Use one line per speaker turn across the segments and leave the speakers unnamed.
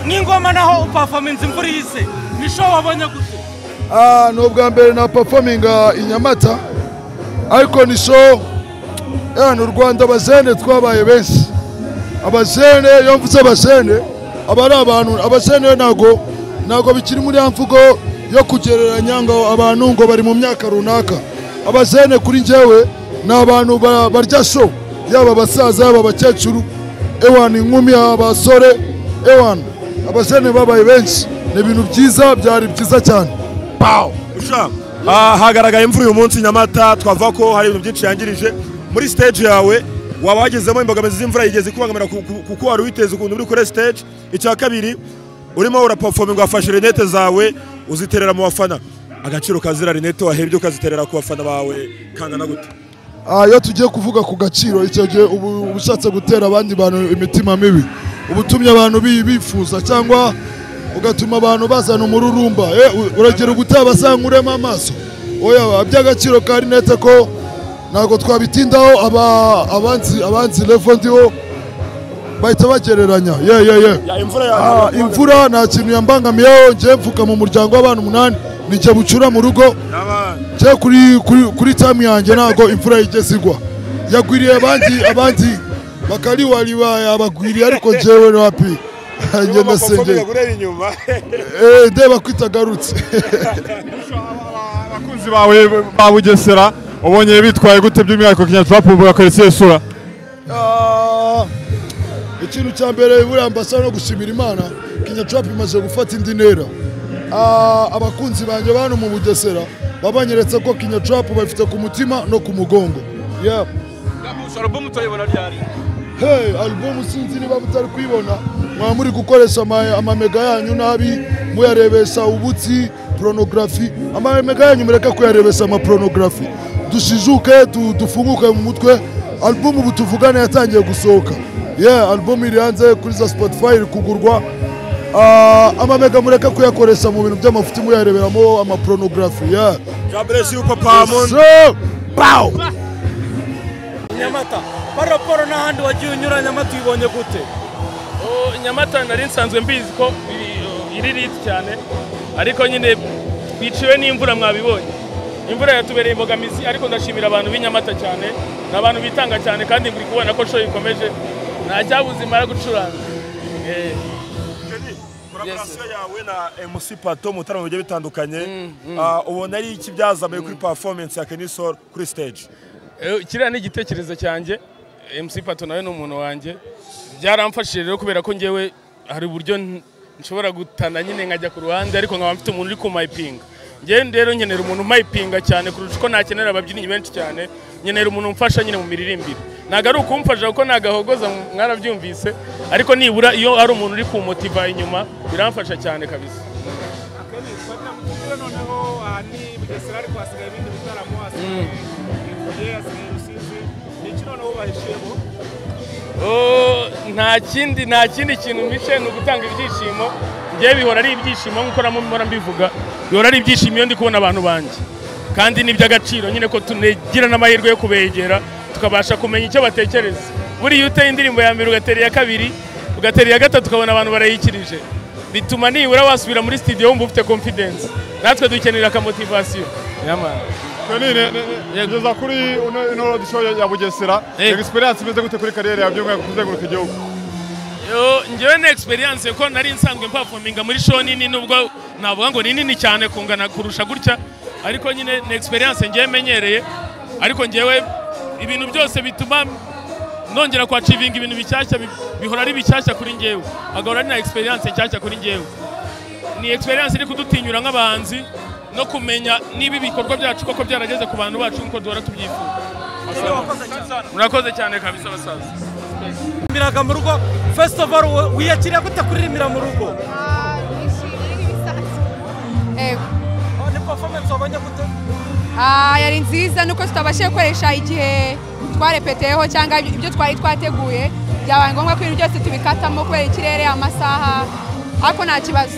nk'ingoma naho upafaminze imvura ihise nisho wabonye gute
Ah, ni ubwa mbere na performinga i nyamata ariko ni show eh, ni u rwanda abazene twabaye benshi abazene iyo mvuze abazene aba ari abantu abazene ntago ntago bikiri muri ya mvugo yo kugereranya ngo abantu ngo bari mu myaka runaka abazene kuri njyewe ni abantu ba- barya show yaba abasaza yaba abakecuru ewana inkumi abasore ewana abazene babaye benshi ni ibintu byiza byari byiza cyane Pow!
Jean, ah, hagaragaye imvura uyu munsi i nyamata twavuga ko hari ibintu byinshi yangirije muri stage yawe waba wagezemo imbogamizi z'imvura yigeze kubangamira ku- ku- kuko wari witeze ukuntu uri kuri stage icya kabiri urimo urapafominga wafashe rinete zawe uziterera mu bafana agaciro ka zira rinete wahebye ukaziterera ku bafana bawe kangana gute
Ah, iyo tugiye kuvuga ku gaciro icyo gihe uba uba ushatse gutera abandi bantu imitima mibi uba utumye abantu bi- bifuza cyangwa ugatuma abantu bazana umururumba Eh, u- uragera ubutaha basankuremo amaso oya by'agaciro ka rinete ko ntabwo twabitindaho aba- abanzi abanzi levo ndiho bahita bagereranya ye ye ye
Ya, imvura ya-
Ah, imvura nta kintu yambangamiyeho njye mvuka mu muryango w'abantu umunani ni njye bucura mu rugo njye kuri kuri kuri tamu yanjye ntabwo imvura yigeze igwa yagwiriye abandi abandi bakari wari yabagwiriye ariko njyewe ni wapi ngenda sengera Eh, ndeba ko itagarutse
abakunzi bawe ba bugesera ubonye bitwaye gute by'umwihariko kinyaturapu bakweretse iyo sura
Ah, ikintu cya mbere buriya mbasaba no gushimira imana kinyacurapu imaze gufata indi ntera Ah, abakunzi banjye ba hano mu bugesera babanyeretse ko kinyacurapu bafite ku mutima no ku mugongo Yeah.
gamusha alubumu utayibona ryari
hey alubumu sinzi niba mutari kuyibona mwaba muri gukoresha ama- amamega yanyu nabi muyarebesha ubutsi porunogarafi amamega yanyu mureke kuyarebesha amaporonografi dushijuke du- dufunguke mu mutwe alubumu ubu tuvugana yatangiye gusohoka ye alubumu iri hanze kuri za spotify iri kugurwa Ah, amamega mureke kuyakoresha mu bintu by'amafuti muyareberamo amaporonografi ye
jaburesi papa mundi
So, pow!
nyamata paraporo n'ahandi wagiye unyura nyamata uyibonye gute
Oh, nyamata nari nsanzwe mbizi ko iri- iri riti cyane ariko nyine biciwe n'imvura mwabibonye imvura yatubereye imbogamizi ariko ndashimira abantu b'inyamata cyane ni abantu bitanga cyane kandi muri kubona ko show ikomeje nta cyabuze imara gucuranga Eh,
kolaborasiyo yawe na mc pato mu bitaramo bigiye bitandukanye Ah, ubona ari iki byazamuye kuri performance ya kenisol kuri stage
eh, kiriya ni igitekerezo cyanjye mc pato nawe ni umuntu wanjye byaramfashije rero kubera ko ngewe hari uburyo n- nshobora gutana nyine nkajya ku ruhande ariko nkaba mfite umuntu uri kumayipinga ngewe rero nkenera umuntu umayipinga cyane kurusha uko nakenera ababyinnyi benshi cyane nkenera umuntu umfasha nyine mu miririmbire ntabwo ari ukumfasha kuko nagahogoza mwarabyumvise ariko nibura iyo ari umuntu uri kumotiva inyuma biramfasha cyane kabisa Oh, nta kindi nta kindi kintu mpishe ni ugutanga ibyishimo ngewe bihora ari ibyishimo nk'uko namo mpora mbivuga bihora ari ibyishimo iyo ndi kubona abantu banjye kandi ni iby'agaciro nyine ko tunegira n'amahirwe yo kubegera tukabasha kumenya icyo batekereza buriya iyo uteye indirimbo ya mbere ugatera iya kabiri ugatera iya gatatu ukabona abantu barayikirije bituma nibura wasubira muri studio wumva ufite confidence natwe dukenera akamotivasiyo yamara
kanine ngeza kuri uno- ino road show ya ya bugesera
Yego.
experience imeze gute kuri kariyeri yawe by'umwihariko kuzenguruka igihugu
Yo, njyewe ni experience ko nari nsanzwe mpafominga muri show nini nubwo navuga ngo ni nini cyane kungana kurusha gutya ariko nyine ni experience ngewe menyereye ariko ngewe ibintu byose bituma nongera kwacivinga ibintu bishyashya bi- bihora ari bishyashya kuri ngewe agahora ari na experience nshyashya kuri ngewe ni experience iri kudutinyura nk'abahanzi no kumenya niba ibikorwa byacu koko byarageze ku bantu bacu nk'uko duhora tubyifuza murakoze cyane kabisa basaza
rimiraga mu rugo fesitivaru wiyakiriye gute kuririmira mu rugo
Ah, nishimye n'ibisazi. Yego.
Oh, ni performance wabonye gute
Ah, yari nziza nuko tutabashije gukoresha igihe twarepeteyeho cyangwa ibyo twari twateguye byabaye ngombwa ko ibintu byose tubikatamo kubera ikirere amasaha ariko nta kibazo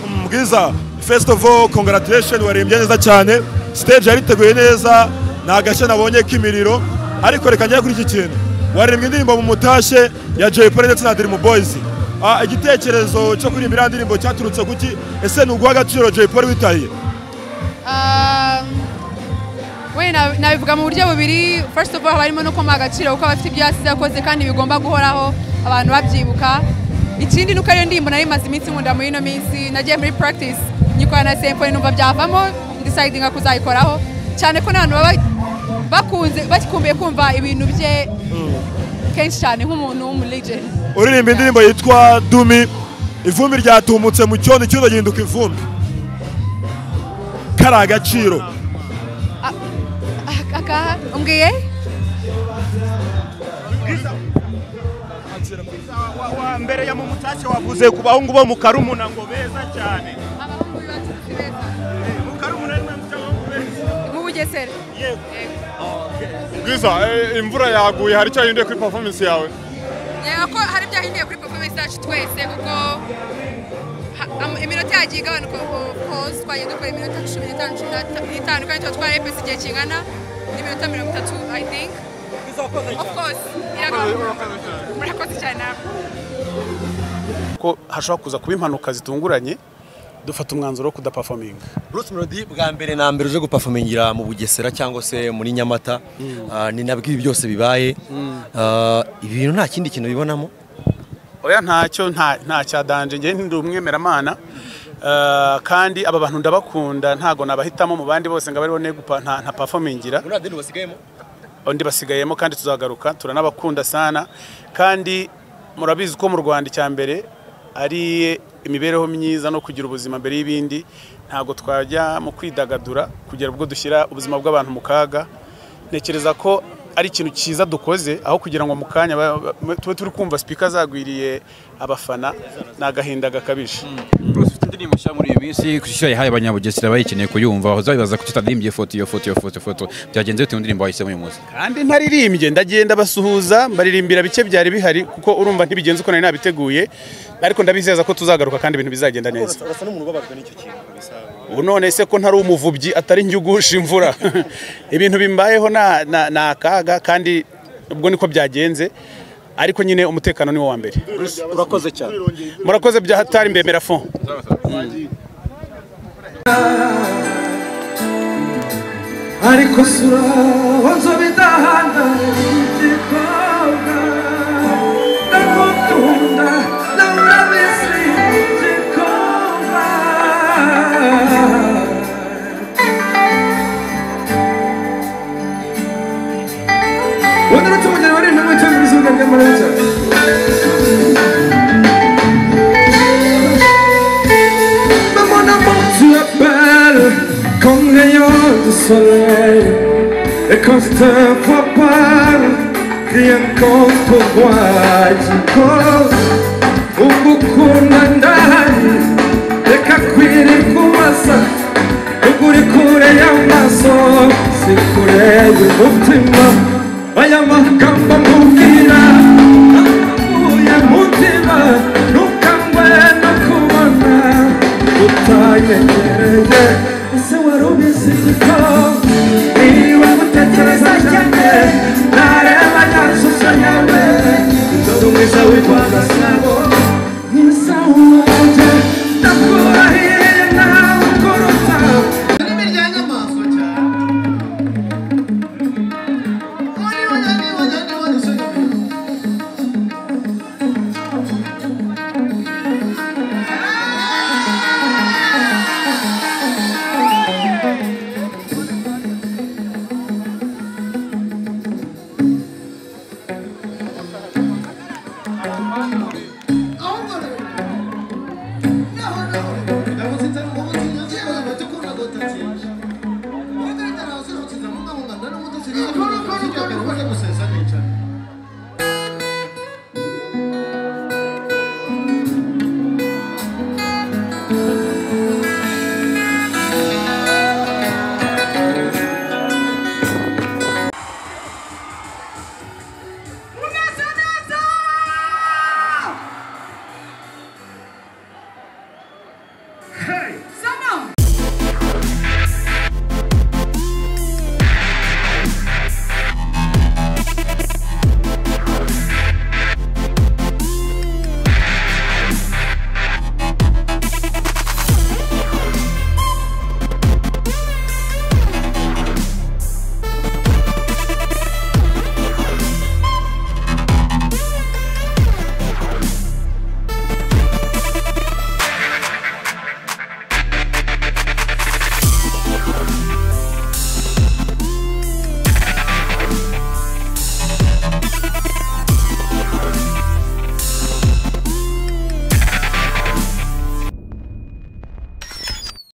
mbwiza first of all congratulation waririmbye neza cyane stage yariteguye neza nta gashya nabonye k'imiriro ariko reka njye kuri iki kintu waririmbye indirimbo mu mutashye ya jay polly ndetse na dream boys ah, igitekerezo cyo kuririmba iriya ndirimbo cyaturutse kuki ese ni uguha agaciro jay polly witahiye
Ah, we na- nabivuga mu buryo bubiri first of all haba harimo no kumuha agaciro kuko abafite ibyo yasize yakoze kandi bigomba guhoraho abantu babyibuka ikindi nuko ariyo ndirimbo nari maze iminsi nkunda muri ino minsi nagiye muri practice nyikorana na symphony numva byavamo decidinga kuzayikoraho cyane ko n'abantu baba bakunze bakumbuye kumva ibintu bye kenshi cyane nk'umuntu w'umulegend
uririmba indirimbo yitwa dumi ivumbi ryatumutse mu cyondo icyondo gihinduka ivumbi kari agaciro
Ah, aka umbwiye
wa mbere ya mumutashye wavuze ku bahungu bo mu karumuna ngo beza cyane
abahungu bacu si beza
mu karumuna ni mwamutse abahungu beza
mu bugesera
yego
bwiza eh, imvura yaguye hari icyo yahinduye kuri performance yawe
reba ko hari ibyahinduye kuri performance yacu twese kuko ha- am- iminota yagiye igabanuka ko- kose twagiye dukora iminota cumi n'itanu cumi n'ata- n'itanu kandi tuba twarepese igihe kingana n'iminota mirongo itatu i think of course iragabanuka murakoze cyane namwe
ko hashobora kuza kuba impanuka zitunguranye dufata umwanzuro wo kudapafominga
Bruce Melody bwa mbere na mbere uje gupafomingira mu Bugesera cyangwa se muri Nyamata Ah, ni nabwo ibi byose bibaye Ah, ibintu nta kindi kintu bibonamo
oya ntacyo nta nta cya danje njye ndi umwemeramana Eh, kandi aba bantu ndabakunda ntago nabahitamo mu bandi bose ngo abaribo ne gupa nta nta performingira
muri adeni basigayemo
undi basigayemo kandi tuzagaruka turanabakunda sana kandi murabizi ko mu Rwanda icya mbere ari imibereho myiza no kugira ubuzima mbere y'ibindi ntago twajya mu kwidagadura kugera ubwo dushyira ubuzima bw'abantu mu kaga ntekereza ko ari ikintu cyiza dukoze aho kugira ngo mu kanya ba- ba- tube turi kumva sipika zagwiriye abafana ni agahinda gakabije
Bruce ufite indirimbo nshya muri iyi minsi ku ishyo yahaye abanyabugesera bayikeneye kuyumva uzabibaza kuki utadirimbye foto iyo foto iyo foto iyo foto byagenze bitewe n'indirimbo wahisemo uyu munsi
kandi ntaririmbye ndagenda basuhuza mbaririmbira bike byari bihari kuko urumva ntibigenze uko nari nabiteguye ariko ndabizeza ko tuzagaruka kandi ibintu bizagenda neza
urasa n'umuntu ubabajwe n'icyo kintu kabisa
ubu none se ko ntari umuvubyi atari njye ugusha imvura ibintu bimbayeho na- na- ni akaga kandi ubwo niko byagenze ariko nyine umutekano ni wo wa mbere
urakoze cyane
murakoze bya hatari mbemera fo
ariko sura wanzo bidahana igikobwa ndagukunda nawe urabizi igikobwa wenda uretse umugeni wari intumwa cyangwa ibiziga by'amarenza Mais mon amour, tu es belle comme rayon de soleil. Et quand je te vois parler, rien contre moi. Tu causes un beaucoup de